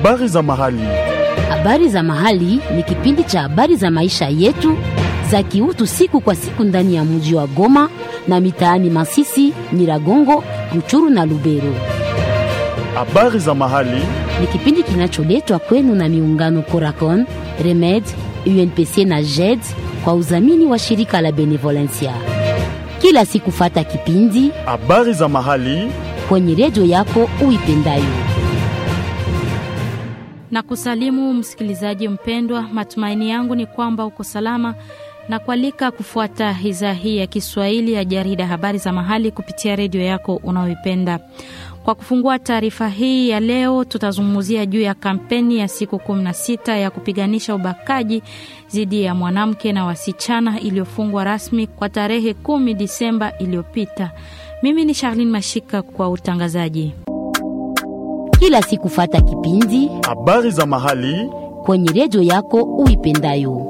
Habari za mahali. Habari za mahali ni kipindi cha habari za maisha yetu za kiutu siku kwa siku ndani ya mji wa Goma na mitaani Masisi, Nyiragongo, Ruchuru na Lubero. Habari za mahali. Ni kipindi kinacholetwa kwenu na miungano Coracon, Remed, UNPC na JED kwa udhamini wa shirika la Benevolencia. Kila siku fata kipindi Habari za mahali. kwenye redio yako uipendayo. na kusalimu msikilizaji mpendwa. Matumaini yangu ni kwamba uko salama na kualika kufuata idhaa hii ya Kiswahili ya jarida habari za mahali kupitia redio yako unayoipenda. Kwa kufungua taarifa hii ya leo, tutazungumzia juu ya kampeni ya siku 16 ya kupiganisha ubakaji dhidi ya mwanamke na wasichana iliyofungwa rasmi kwa tarehe 10 Disemba iliyopita. Mimi ni Charlene Mashika kwa utangazaji. Kila siku fata kipindi Habari za mahali. kwenye redio yako uipendayo.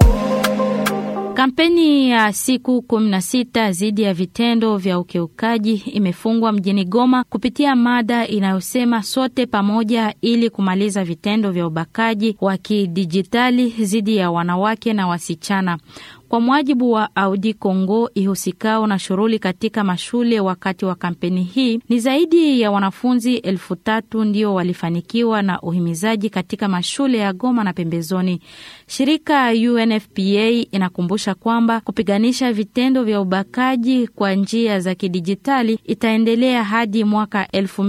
Kampeni ya siku 16 dhidi ya vitendo vya ukiukaji imefungwa mjini Goma kupitia mada inayosema sote pamoja ili kumaliza vitendo vya ubakaji wa kidijitali dhidi ya wanawake na wasichana. Kwa mujibu wa Audi Congo ihusikao na shughuli katika mashule wakati wa kampeni hii, ni zaidi ya wanafunzi elfu tatu ndio walifanikiwa na uhimizaji katika mashule ya Goma na pembezoni. Shirika UNFPA inakumbusha kwamba kupiganisha vitendo vya ubakaji kwa njia za kidijitali itaendelea hadi mwaka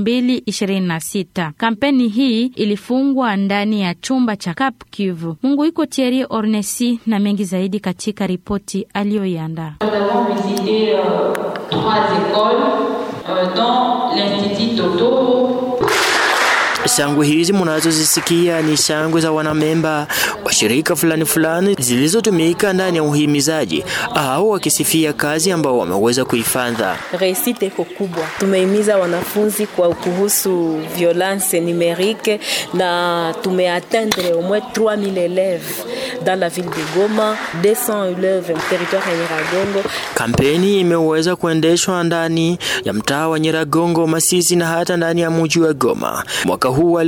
2026. Kampeni hii ilifungwa ndani ya chumba cha Cap Kivu. Mungu iko Thierry Ornesi na mengi zaidi katika ripoti aliyoiandaa. Nous avons visité euh, trois écoles, euh, dont l'Institut Toto, Shangwe hizi mnazozisikia ni shangwe za wanamemba wa shirika fulani fulani zilizotumika ndani ya uhimizaji au wakisifia kazi ambao wameweza kuifanya. Reisite iko kubwa. Tumehimiza wanafunzi kwa kuhusu violence numerique na tumeatteindre au moins 3000 élèves dans la ville de Goma, 200 élèves en territoire ya Nyiragongo. Kampeni imeweza kuendeshwa ndani ya mtaa wa Nyiragongo, Masisi na hata ndani ya mji wa Goma. Mwaka huu wa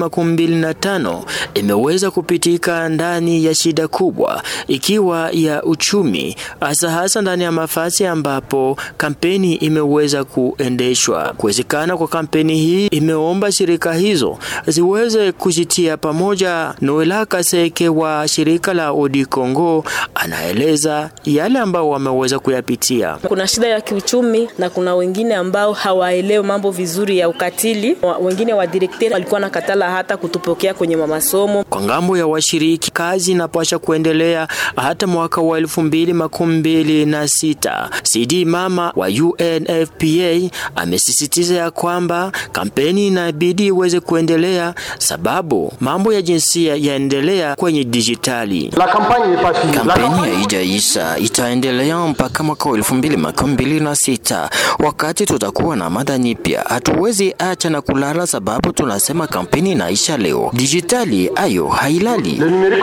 2025 imeweza kupitika ndani ya shida kubwa ikiwa ya uchumi, hasa hasa ndani ya mafasi ambapo kampeni imeweza kuendeshwa. Kuwezekana kwa kampeni hii imeomba shirika hizo ziweze kujitia pamoja. Noela Kaseke wa shirika la Odi Congo anaeleza yale ambao wameweza kuyapitia. Kuna shida ya kiuchumi na kuna wengine ambao hawaelewi mambo vizuri ya ukatili. Wa- Wengine wa direkteri walikuwa na katala hata kutupokea kwenye masomo. Kwa ngambo ya washiriki, kazi inapasha kuendelea hata mwaka wa elfu mbili makumi mbili na sita. CD mama wa UNFPA amesisitiza ya kwamba kampeni inabidi iweze kuendelea sababu mambo ya jinsia yaendelea kwenye dijitali. Kampeni haijaisha, itaendelea mpaka mwaka wa elfu mbili makumi mbili na sita wakati tutakuwa na mada nyipya. Hatuwezi acha na kulala, sababu tunasema kampeni inaisha leo. Dijitali ayo hailali.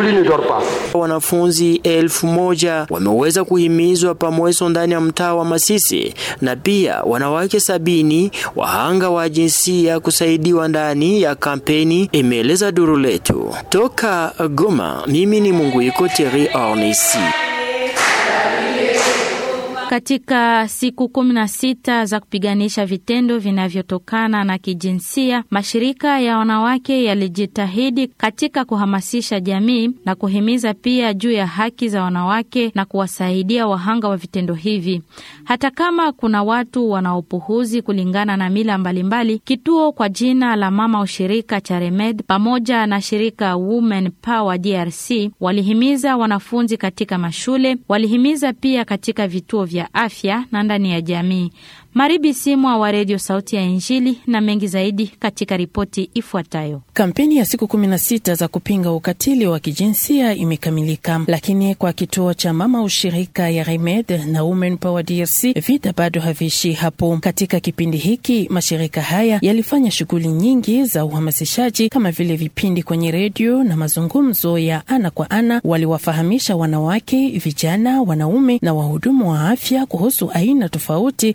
Wanafunzi elfu moja wameweza kuhimizwa pamweso ndani ya mtaa wa Masisi na pia wanawake sabini wahanga wa jinsia kusaidiwa ndani ya kampeni, imeeleza duru letu toka Goma. Mimi ni Munguiko Thierry Ornesi. Katika siku kumi na sita za kupiganisha vitendo vinavyotokana na kijinsia, mashirika ya wanawake yalijitahidi katika kuhamasisha jamii na kuhimiza pia juu ya haki za wanawake na kuwasaidia wahanga wa vitendo hivi. Hata kama kuna watu wanaopuhuzi kulingana na mila mbalimbali, kituo kwa jina la mama ushirika cha Remed pamoja na shirika Women Power DRC walihimiza wanafunzi katika mashule, walihimiza pia katika vituo vya afya na ndani ya jamii. Maribi Simwa wa redio Sauti ya Injili na mengi zaidi katika ripoti ifuatayo. Kampeni ya siku 16 za kupinga ukatili wa kijinsia imekamilika, lakini kwa kituo cha mama ushirika ya Remed na Women Power DRC vita bado haviishi hapo. Katika kipindi hiki mashirika haya yalifanya shughuli nyingi za uhamasishaji kama vile vipindi kwenye redio na mazungumzo ya ana kwa ana. Waliwafahamisha wanawake, vijana, wanaume na wahudumu wa afya kuhusu aina tofauti za ukatili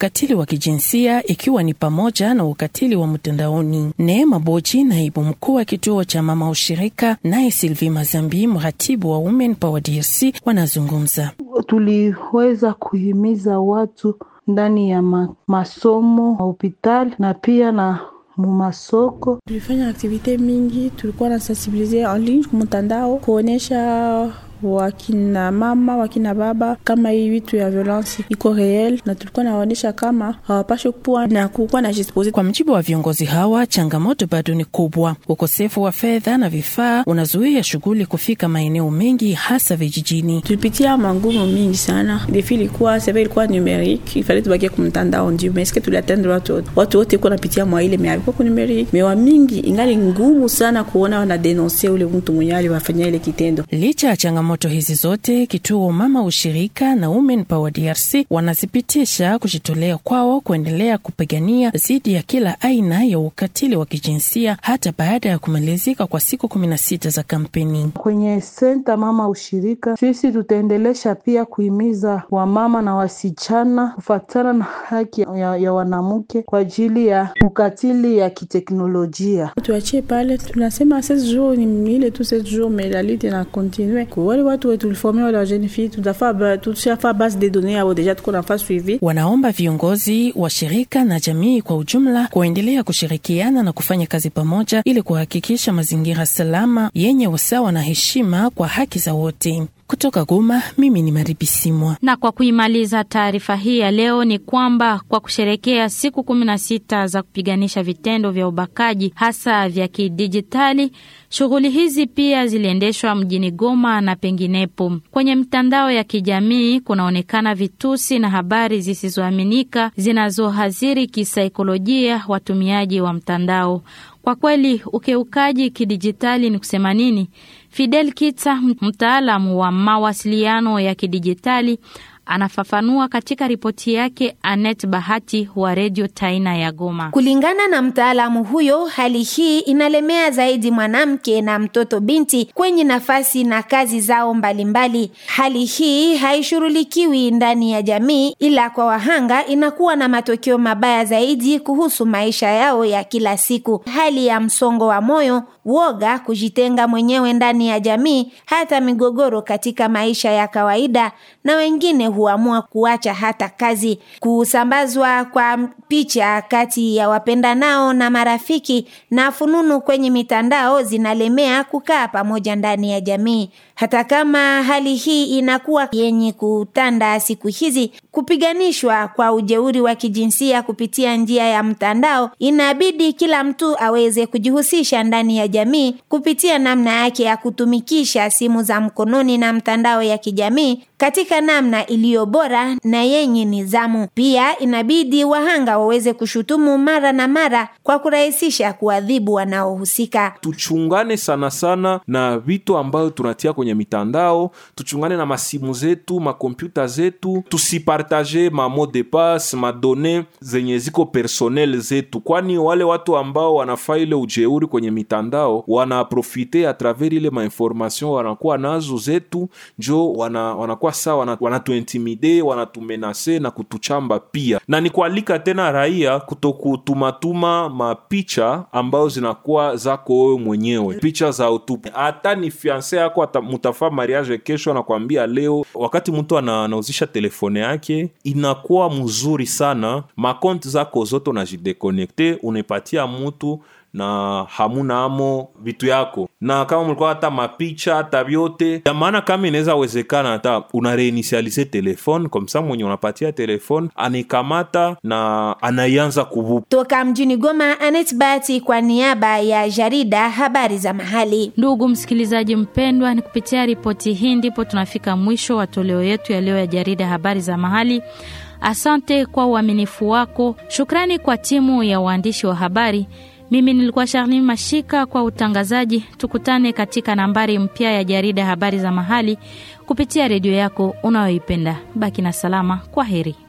ukatili wa kijinsia ikiwa ni pamoja na ukatili wa mtandaoni. Neema Boji, naibu mkuu wa kituo cha mama ushirika, naye Sylvie Mazambi, mratibu wa Women Power DRC, wanazungumza. Tuliweza kuhimiza watu ndani ya ma, masomo hospitali na pia na mumasoko. Tulifanya aktivite mingi, tulikuwa na sensibilize en ligne kumtandao kuonyesha wakina mama wakina baba kama hii vitu ya violence iko real, na tulikuwa nawaonyesha kama hawapashe kuwa na kukuwa na jispose. Kwa mjibu wa viongozi hawa, changamoto bado ni kubwa. Ukosefu wa fedha na vifaa unazuia shughuli kufika maeneo mengi, hasa vijijini. Tulipitia mangumu mingi sana, defi ilikuwa seve, ilikuwa numerique, ifale tubakie kumtandao ndio meske tuliatendre watu wote, watu wote iko napitia mwa ile mea alikuwa ku numerique, mewa mingi ingali ngumu sana kuona wanadenonse ule mtu mwenye aliwafanyia ile kitendo. Licha ya changamoto hizi zote, kituo mama ushirika na Women Power DRC wanazipitisha kujitolea kwao kuendelea kupigania dhidi ya kila aina ya ukatili wa kijinsia hata baada ya kumalizika kwa siku kumi na sita za kampeni. Kwenye senta mama ushirika, sisi tutaendelesha pia kuhimiza wamama na wasichana kufatana na haki ya, ya wanamke kwa ajili ya ukatili ya kiteknolojia. Tuachie pale, tunasema ces jours ni ile tu ces jours mais la lutte na continue wale watu wetu tuliforme wale wa jeune fille, tutafaa tushafaa base de données yao deja, tuko nafaa suivi. Wanaomba viongozi wa shirika na jamii kwa ujumla kuendelea kushirikiana na kufanya kazi pamoja ili kuhakikisha mazingira salama yenye usawa na heshima kwa haki za wote. Kutoka Goma, mimi ni Maribisimwa. Na kwa kuimaliza taarifa hii ya leo ni kwamba kwa kusherekea siku kumi na sita za kupiganisha vitendo vya ubakaji hasa vya kidijitali, shughuli hizi pia ziliendeshwa mjini Goma na penginepo. Kwenye mitandao ya kijamii kunaonekana vitusi na habari zisizoaminika zinazohadhiri kisaikolojia watumiaji wa mtandao. Kwa kweli ukeukaji kidijitali ni kusema nini? Fidel Kitsa, mtaalamu wa mawasiliano ya kidijitali, anafafanua katika ripoti yake Anet Bahati wa redio Taina ya Goma. Kulingana na mtaalamu huyo, hali hii inalemea zaidi mwanamke na mtoto binti kwenye nafasi na kazi zao mbalimbali mbali. Hali hii haishughulikiwi ndani ya jamii, ila kwa wahanga inakuwa na matokeo mabaya zaidi kuhusu maisha yao ya kila siku, hali ya msongo wa moyo, woga, kujitenga mwenyewe ndani ya jamii, hata migogoro katika maisha ya kawaida, na wengine huamua kuacha hata kazi. Kusambazwa kwa picha kati ya wapendanao na marafiki na fununu kwenye mitandao zinalemea kukaa pamoja ndani ya jamii. Hata kama hali hii inakuwa yenye kutanda siku hizi, kupiganishwa kwa ujeuri wa kijinsia kupitia njia ya mtandao, inabidi kila mtu aweze kujihusisha ndani ya jamii kupitia namna yake ya kutumikisha simu za mkononi na mtandao ya kijamii katika namna iliyo bora na yenye nidhamu. Pia inabidi wahanga waweze kushutumu mara na mara kwa kurahisisha kuadhibu wanaohusika. Tuchungane sana sana na vitu ambayo tunatia kwenye mitandao, tuchungane na masimu zetu, makompyuta zetu, tusipartaje ma mot de passe, madone zenye ziko personnel zetu, kwani wale watu ambao wanafaa ile ujeuri kwenye mitandao wanaprofite a travers ile mainformation wanakuwa nazo zetu, njo wana, wanakuwa saa wanatuintimide wanatumenase na kutuchamba pia, na ni kualika tena raia kutokutumatuma mapicha ambayo zinakuwa zako wewe mwenyewe, picha za utupu. Hata ni fianse yako mutafaa mariage kesho, anakwambia leo, wakati mtu anauzisha telefone yake inakuwa mzuri sana, makonti zako zote unajidekonekte, unapatia mutu na hamuna amo vitu yako, na kama mlikuwa hata mapicha hata vyote ya maana, kama inaweza wezekana, hata una reinitialize telefone komsa, mwenye unapatia telefone anikamata na anaianza kuvupa. Toka mjini Goma, Anet Bati kwa niaba ya jarida habari za mahali. Ndugu msikilizaji mpendwa, ni kupitia ripoti hii ndipo tunafika mwisho wa toleo yetu ya leo ya jarida habari za mahali. Asante kwa uaminifu wako. Shukrani kwa timu ya waandishi wa habari. Mimi nilikuwa Charlene Mashika kwa utangazaji. Tukutane katika nambari mpya ya jarida habari za mahali kupitia redio yako unayoipenda. Baki na salama. Kwa heri.